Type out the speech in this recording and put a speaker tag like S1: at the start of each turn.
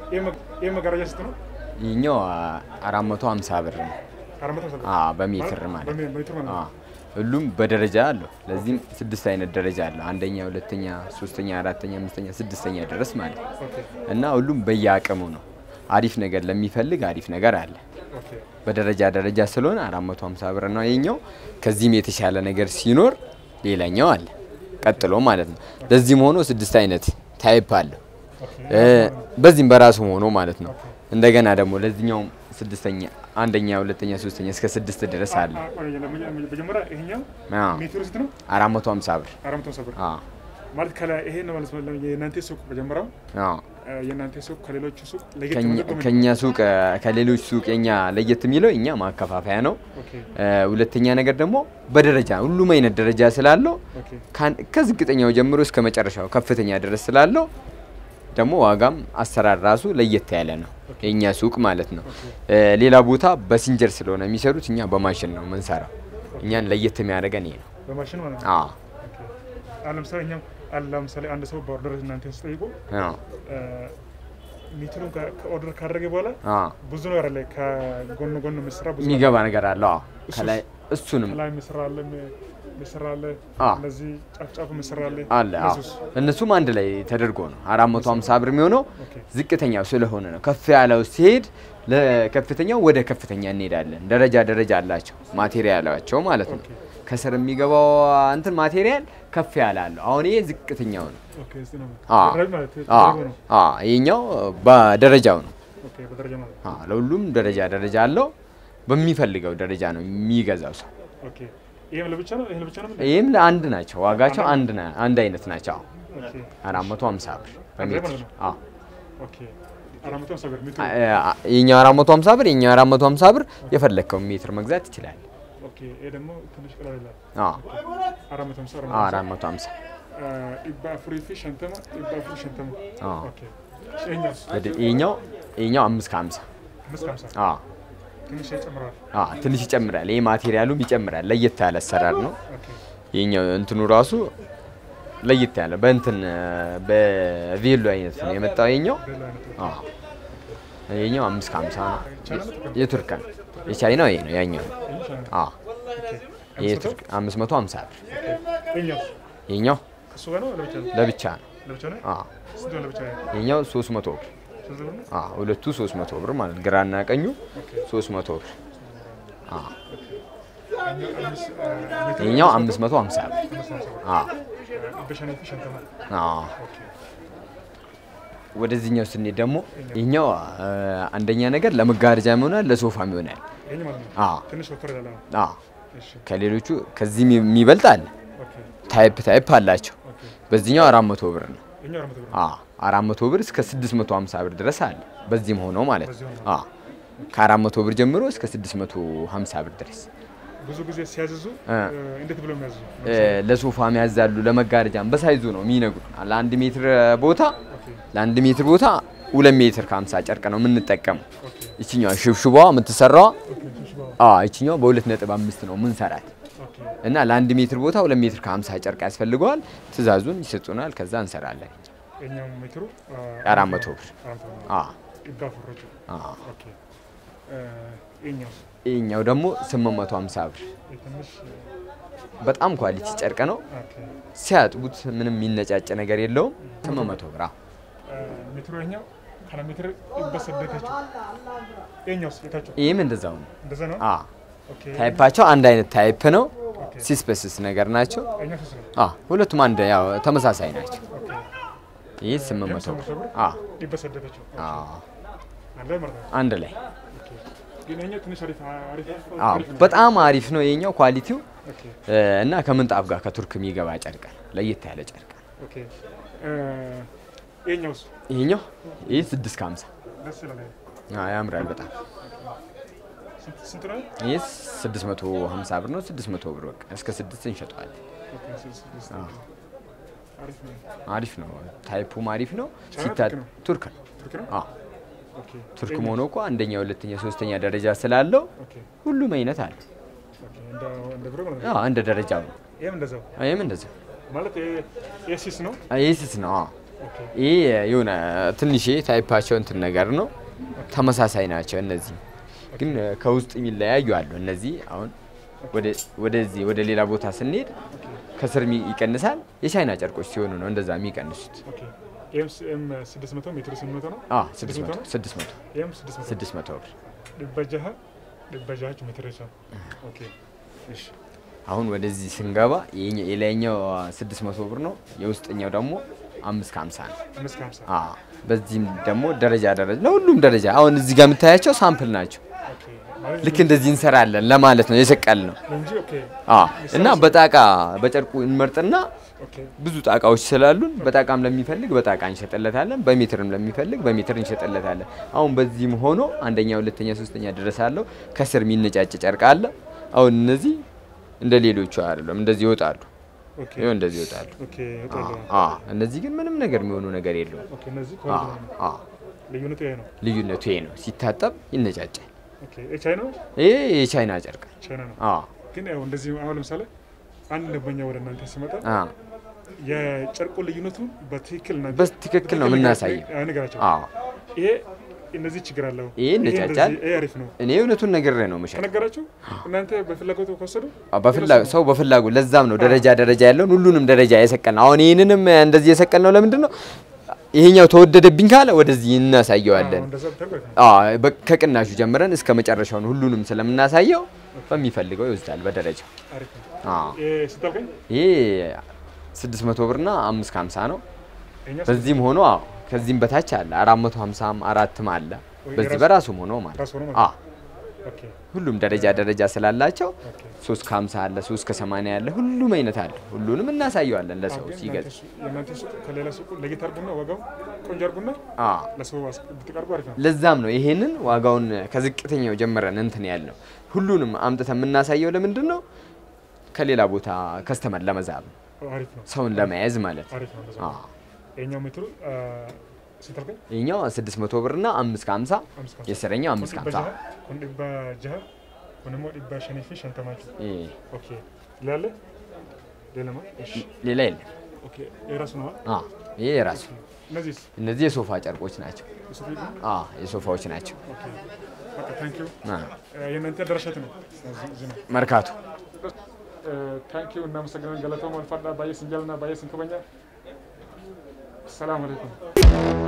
S1: ይህ መጋረጃ ስንት ነው?
S2: ይህኛው አራት መቶ ሀምሳ ብር ነው።
S1: አራት መቶ ሃምሳ ብር።
S2: አዎ፣ በሜትር ማለት ነው።
S1: በሜ- በሜትር ማለት ነው።
S2: አዎ። ሁሉም በደረጃ አለው። ለዚህም ስድስት አይነት ደረጃ አለው። አንደኛ፣ ሁለተኛ፣ ሶስተኛ፣ አራተኛ፣ አምስተኛ፣ ስድስተኛ ድረስ ማለት ነው።
S1: ኦኬ
S2: እና ሁሉም በየአቅሙ ነው። አሪፍ ነገር ለሚፈልግ አሪፍ ነገር አለ።
S1: ኦኬ
S2: በደረጃ ደረጃ ስለሆነ 450 ብር ነው የኛው። ከዚህም የተሻለ ነገር ሲኖር ሌላኛው አለ ቀጥሎ ማለት ነው። ለዚህም ሆኖ ስድስት አይነት ታይፕ አለው።
S1: ኦኬ
S2: እ፣ በዚህም በራሱ ሆኖ ማለት ነው። እንደገና ደግሞ ለዚህኛውም ስድስተኛ አንደኛ፣ ሁለተኛ፣ ሶስተኛ እስከ ስድስት ድረስ አለ።
S1: አ- ቆይ፣ ለመጀ- መጀመሪያ ይሄኛው
S2: አዎ
S1: ሜትሩ ስንት ነው?
S2: 450 ብር።
S1: አራት መቶ ሃምሳ ብር
S2: አዎ
S1: ማለት ከላይ ይሄ ነው ማለት ነው። የእናንተ ሱቅ መጀመሪያው
S2: አዎ
S1: አ፣ የእናንተ ሱቅ ከሌሎቹ ሱቅ ለየት
S2: ከኛ-
S1: የሚያደርገው ምንድን ነው?
S2: ከኛ ሱቅ እ፣ ከሌሎች ሱቅ የኛ ለየት የሚለው እኛ ማከፋፈያ ነው።
S1: ኦኬ
S2: እ፣ ሁለተኛ ነገር ደግሞ በደረጃ ሁሉም አይነት ደረጃ ስላለው
S1: ኦኬ
S2: ካን- ከዝቅተኛው ጀምሮ እስከ መጨረሻው ከፍተኛ ድረስ ስላለው ደግሞ ዋጋም አሰራር ራሱ ለየት ያለ ነው የእኛ ሱቅ ማለት ነው። እ፣ ሌላ ቦታ በሲንጀር ስለሆነ የሚሰሩት እኛ በማሽን ነው የምንሰራው። እኛን ለየት የሚያደርገን ይሄ ነው።
S1: በማሽን ማለት ነው።
S2: አዎ
S1: ኦኬ አሁን ለምሳሌ እኛም አለ ለምሳሌ አንድ ሰው በኦርደር እናንተ ስጠይቁ
S2: አዎ
S1: ሜትሩን ከ- ከኦርደር ካደረገ በኋላ
S2: አዎ
S1: ብዙ ነገር አለ። ከጎን ጎን የሚሰራ ብዙ
S2: የሚገባ ነገር አለው። አዎ
S1: እሱስ?
S2: ከላይ እሱንም
S1: ከላይ የሚሰራ አለ ሚ- የሚሰራ አለ
S2: አዎ።
S1: እነዚህ ጫፍ ጫፉ የሚሰራ አለ
S2: አለ አዎ።
S1: እነሱስ?
S2: እነሱም አንድ ላይ ተደርጎ ነው 450 ብር የሚሆነው።
S1: ኦኬ
S2: ዝቅተኛው ስለሆነ ነው። ከፍ ያለው ሲሄድ ለከፍተኛው ወደ ከፍተኛ እንሄዳለን። ደረጃ ደረጃ አላቸው ማቴሪያላቸው ማለት ነው።
S1: ኦኬ
S2: ከስር የሚገባው እንትን ማቴሪያል ከፍ ያለ አለው። አሁን ይሄ ዝቅተኛው ነው።
S1: ኦኬ እዚህ ነው
S2: አዎ።
S1: ደረጃ ማለት
S2: አ
S1: ደረጃ ነው።
S2: አ ይሄኛው በደረጃው ነው።
S1: ኦኬ በደረጃ ማለት
S2: አ ለሁሉም ደረጃ ደረጃ አለው። በሚፈልገው ደረጃ ነው የሚገዛው ሰው።
S1: ኦኬ ይሄም ለብቻ ነው ይሄ ለብቻ ነው ምንድን ነው?
S2: ይህም ለአንድ ናቸው። ዋጋቸው አንድ ና- አንድ አይነት ናቸው።
S1: ኦኬ
S2: 450 ብር
S1: አንድ ላይ
S2: በሜትር
S1: ማለት ነው?
S2: አ
S1: ኦኬ አራት መቶ ሃምሳ ብር ሜትሩ
S2: አ- የኛው 450 ብር የኛው 450 ብር የፈለግከውን ሜትር መግዛት ይችላል።
S1: ኦኬ ይሄ ደግሞ ትንሽ ቀላል ይላል
S2: አ
S1: አራት መቶ ሃምሳ
S2: አ
S1: አራት መቶ ሃምሳ
S2: 450
S1: ኢባ ፍሪ ፊሽ ሸንተማ ኢባ ፍሪ ሸንተማ
S2: አ
S1: ኦኬ ይሄኛውስ
S2: ወደ ይሄኛው ይሄኛው 5 ከ50
S1: አምስት ከሀምሳ
S2: አ
S1: ትንሽ ይጨምራል
S2: አ ትንሽ ይጨምራል። ይሄ ማቴሪያሉም ይጨምራል። ለየት ያለ አሰራር ነው።
S1: ኦኬ
S2: ይሄኛው እንትኑ ራሱ ለየት ያለ በእንትን በቬሎ አይነት ነው የመጣው። ይሄኛው
S1: ሌላ አይነቱ
S2: አ ይሄኛው 5 ከ50 ነው።
S1: ቻይና ነው ጥቅም
S2: የቱርክ ነው። የቻይናው ይሄ ነው ያኛው።
S1: ይሄ ቻይና
S2: አ ይሄ ቱርክ 550 ብር።
S1: ይሄኛውስ
S2: ይሄኛው
S1: ከእሱ ጋር ነው ለብቻ ነው
S2: ለብቻ ነው።
S1: ለብቻ ነው
S2: አ
S1: ስንት ነው ለብቻ ነው
S2: ይሄኛው 300 ብር።
S1: ሶስት ብር ነው
S2: አ ሁለቱ 300 ብር ማለት ግራና ቀኙ
S1: ኦኬ
S2: 300 ብር። አ
S1: ይሄኛው አምስት ሜትሩ
S2: ይሄኛው 550 ብር።
S1: አምስት ሃምሳ ብር
S2: አ
S1: በሸኔ ፊሽ ሸንተማ
S2: አ
S1: ኦኬ
S2: ወደዚህኛው ስንሄድ ደግሞ ይሄኛው አ፣ አንደኛ ነገር ለመጋረጃም ይሆናል ለሶፋም ይሆናል።
S1: ይሄኛው ማለት ነው
S2: አ
S1: ትንሽ ወፈር ያለ ነው
S2: አ
S1: እሺ
S2: ከሌሎቹ ከዚህም የሚበልጥ አለ።
S1: ኦኬ
S2: ታይፕ ታይፕ አላቸው።
S1: ኦኬ
S2: በዚህኛው 400 ብር ነው።
S1: ይሄኛው አራት መቶ ብር
S2: አ 400 ብር እስከ 650 ብር ድረስ አለ። በዚህም ሆኖ ማለት
S1: በዚህ
S2: ነው።
S1: ሆኖ።
S2: አ ከ400 ብር ጀምሮ እስከ 650 ብር ድረስ
S1: ብዙ ጊዜ ሲያዝዙ
S2: እ።
S1: እንዴት ብሎ የሚያዝዙ
S2: እ፣ ለሶፋም ያዛሉ፣ ለመጋረጃም በሳይዙ ነው የሚነግሩ። ለአንድ ሜትር ቦታ
S1: ኦኬ
S2: ለአንድ ሜትር ቦታ ሁለት ሜትር ከ50 ጨርቅ ነው የምንጠቀመው።
S1: ኦኬ
S2: ይችኛዋ ሽብሽባዋ የምትሰራዋ
S1: ኦኬ ትንሽ ባው
S2: አ ይችኛዋ በሁለት ነጥብ አምስት ነው ምንሰራት
S1: ኦኬ
S2: እና ለአንድ ሜትር ቦታ ሁለት ሜትር ከ50 ጨርቅ ያስፈልገዋል። ትእዛዙን ይሰጡናል። ከዛ እንሰራለን።
S1: ይሄኛው ሜትሩ
S2: አራት መቶ ብር
S1: አራት መቶ ብር
S2: አ
S1: ኢባ ፍሮቹ
S2: አ
S1: ኦኬ ይሄኛው
S2: ይሄኛው ደግሞ 850 ብር
S1: ይሄ ትንሽ
S2: በጣም ኳሊቲ ጨርቅ ነው።
S1: ኦኬ
S2: ሲያጥቡት ምንም የሚነጫጭ ነገር የለውም። 800 ብር አ
S1: ሜትሩ ይሄኛው ካለ ሜትር ይበሰደታችሁ ይሄኛውስ የታችሁ
S2: ይህም እንደዛው ነው።
S1: እንደዛ ነው
S2: አ
S1: ኦኬ
S2: ታይፓቸው አንድ አይነት ታይፕ ነው።
S1: ኦኬ
S2: ሲስፐስስ ነገር ናቸው።
S1: ይሄኛው ስንት ነው
S2: አ ሁለቱም አንድ ያው ተመሳሳይ ናቸው።
S1: ኦኬ
S2: ይህ 800 ብር አ
S1: ይበሰደታችሁ
S2: አ
S1: አንድ ላይ ማለት ነው
S2: አንድ ላይ
S1: ኦኬ ግን ይሄኛው ትንሽ አሪፍ አሪፍ
S2: አ
S1: አሪፍ ነው።
S2: በጣም አሪፍ ነው የኛው ኳሊቲው
S1: ኦኬ
S2: እ፣ እና ከምንጣፍ ጋር ከቱርክ የሚገባ ጨርቅ ነው። ለየት ያለ ጨርቅ ነው።
S1: ኦኬ ይሄኛውስ
S2: ይሄኛው ይህ 6 ከ50
S1: ደስ ይላል ይሄ።
S2: አ ያምራል በጣም
S1: ስንት ስንት ነው
S2: ይህ 650 ብር ነው። 600 ብር በቃ እስከ 6 እንሸጠዋለን።
S1: ኦኬ ስድስት ስድስት አሪፍ ነው
S2: አሪፍ ነው። ታይፑም አሪፍ ነው።
S1: ቻይና
S2: ሲታ
S1: ቱርክ ነው?
S2: ቱርክ ነው።
S1: ቱርክ ነው
S2: አ
S1: ኦኬ
S2: ቱርክ
S1: ይሄኛው?
S2: መሆኑ እኮ አንደኛ፣ ሁለተኛ፣ ሶስተኛ ደረጃ ስላለው
S1: ኦኬ
S2: ሁሉም አይነት አለ።
S1: ኦኬ እንደ እንደ ብሮ ማለት ነው
S2: አዎ እንደ ደረጃው ነው።
S1: ይሄም እንደዛው
S2: ይህም እንደዚያ
S1: ማለት ይሄ ሲስ ነው
S2: ይህ ስስ ነው። አዎ
S1: ኦኬ
S2: ይሄ የሆነ ትንሽ ታይፓቸው እንትን ነገር ነው። ተመሳሳይ ናቸው። እነዚህ ግን ከውስጥ የሚለያዩ አሉ። እነዚህ አሁን ወደ- ወደዚህ ወደ ሌላ ቦታ ስንሄድ ከስር የሚ- ይቀንሳል። የቻይና ጨርቆች ሲሆኑ ነው እንደዛ የሚቀንሱት።
S1: ኦኬ ኤም ኤም 600 ሜትር 800 ነው
S2: አ 600 600
S1: ኤም 600
S2: 600 ብር።
S1: ድበጃህ ድበጃህ ሜትር ይሳ ኦኬ እሺ
S2: አሁን ወደዚህ ስንገባ የኛ- የላይኛው 600 ብር ነው። የውስጠኛው ደግሞ 5 ከ50 ነው።
S1: አምስት ከሀምሳ
S2: አ በዚህም ደግሞ ደረጃ ደረጃ ለሁሉም ደረጃ አሁን እዚህ ጋር የምታያቸው ሳምፕል ናቸው።
S1: ኦኬ ማለት
S2: ልክ እንደዚህ እንሰራለን ለማለት ነው የሰቀል ነው።
S1: እንጂ ኦኬ
S2: አ እና በጣቃ በጨርቁ እንመርጥና
S1: ኦኬ
S2: ብዙ ጣቃዎች ስላሉን በጣቃም ለሚፈልግ በጣቃ እንሸጥለታለን፣ በሜትርም ለሚፈልግ በሜትር እንሸጥለታለን። አሁን በዚህም ሆኖ አንደኛ፣ ሁለተኛ፣ ሶስተኛ ድረስ አለው። ከስር የሚነጫጭ ጨርቅ አለ። አሁን እነዚህ እንደ ሌሎቹ አይደለም፣ እንደዚህ ይወጣሉ።
S1: ኦኬ
S2: ይኸው እንደዚህ ይወጣሉ።
S1: ኦኬ ይወጣሉ።
S2: አ እነዚህ ግን ምንም ነገር የሚሆኑ ነገር የለውም።
S1: ኦኬ እነዚህ
S2: አ
S1: ከወንድ ነው።
S2: አ
S1: ልዩነቱ ይሄ ነው።
S2: ልዩነቱ ይሄ ነው። ሲታጠብ ይነጫጫል።
S1: ኦኬ የቻይና ነው
S2: ይሄ የቻይና ጨርቅ
S1: ቻይና ነው።
S2: አ
S1: ግን ያው እንደዚህ አሁን ለምሳሌ አንድ ደንበኛ ወደ እናንተ ሲመጣ
S2: አ
S1: የጨርቁ ልዩነቱ በትክክል እናንተ
S2: በትክክል ነው የምናሳየው።
S1: ያ ነገራቸው
S2: አ
S1: ይሄ እነዚህ ችግር አለው
S2: ይሄ ይነጫጫል።
S1: እንደዚህ- ይሄ አሪፍ ነው
S2: እኔ እውነቱን ነግሬ ነው የምሸጠው።
S1: ከነገራችሁ እናንተ በፍላጎቱ ከወሰዱ
S2: በፍላ- ሰው በፍላጎት ለዛም ነው ደረጃ ደረጃ ያለውን ሁሉንም ደረጃ የሰቀል ነው። አሁን ይህንንም እንደዚህ የሰቀል ነው ለምንድን ነው? ይሄኛው ተወደደብኝ ካለ ወደዚህ እናሳየዋለን።
S1: እንደዛ ብታደርጉ አሪፍ ነው።
S2: አዎ በ- ከቅናሹ ጀምረን እስከ መጨረሻውን ሁሉንም ስለምናሳየው በሚፈልገው ይወስዳል በደረጃው።
S1: አሪፍ ነው።
S2: አዎ
S1: ይሄ ስታልከኝ
S2: ይሄ 600 ብርና 550 ነው።
S1: ይሄኛው
S2: በዚህም ሆኖ አዎ ከዚህም በታች አለ 450 አራትም አለ።
S1: ወይ
S2: በዚህ
S1: የራሱ-
S2: በራሱም ሆኖ ማለት
S1: ራሱ ሆኖ
S2: ነው።
S1: ማለት
S2: አዎ
S1: ኦኬ
S2: ሁሉም ደረጃ ደረጃ ስላላቸው
S1: ኦኬ
S2: 3 ከ50 አለ 3 ከ80 አለ ሁሉም አይነት አለ። ሁሉንም እናሳየዋለን ለሰው
S1: ግን
S2: ሲገዛ።
S1: እናንተ ሱ- የእናንተ ሱቅ ከሌላ ሱቁ ለየት አድርጉና ዋጋው ቆንጆ አድርጉና
S2: አዎ
S1: ለሰው አስ- ብትቀርቡ አሪፍ ነው።
S2: ለዛም ነው ይሄንን ዋጋውን ከዝቅተኛው ጀምረን እንትን ያልነው። ሁሉንም አምጥተን የምናሳየው ለምንድን ነው? ከሌላ ቦታ ከስተመር ለመዛብ ነው፣
S1: አሪፍ ነው።
S2: ሰውን ለመያዝ ማለት ነው።
S1: አሪፍ ነው። እንደዛ
S2: አዎ።
S1: ይሄኛው ሜትሩ ስታልከኝ
S2: ይሄኛው 600 ብርና 5 ከ50
S1: አምስት ከሀምሳ
S2: የስረኛው 5 ከ50
S1: kun dhibba jaha kun immoo dhibba shanii fi shantamaati.
S2: ይሄ
S1: Okay. Ilaalle ሌላማ እሺ
S2: ሌላ የለም።
S1: ኦኬ የራሱ ነው
S2: አዎ ይሄ የራሱ
S1: እነዚህስ
S2: እነዚህ የሶፋ ጨርቆች ናቸው።
S1: ሱፊ
S2: አዎ የሶፋዎች ናቸው።
S1: ኦኬ በቃ ታንክ ዩ
S2: አዎ።
S1: የእናንተ ደረሻት ነው እዚህ እዚህ ነው
S2: መርካቶ
S1: ታንክ ዩ እናመሰግናለን ገለተው መልፋዳ ባየ ስንጀልና ባየ ስንከበኛ ሰላም አለይኩም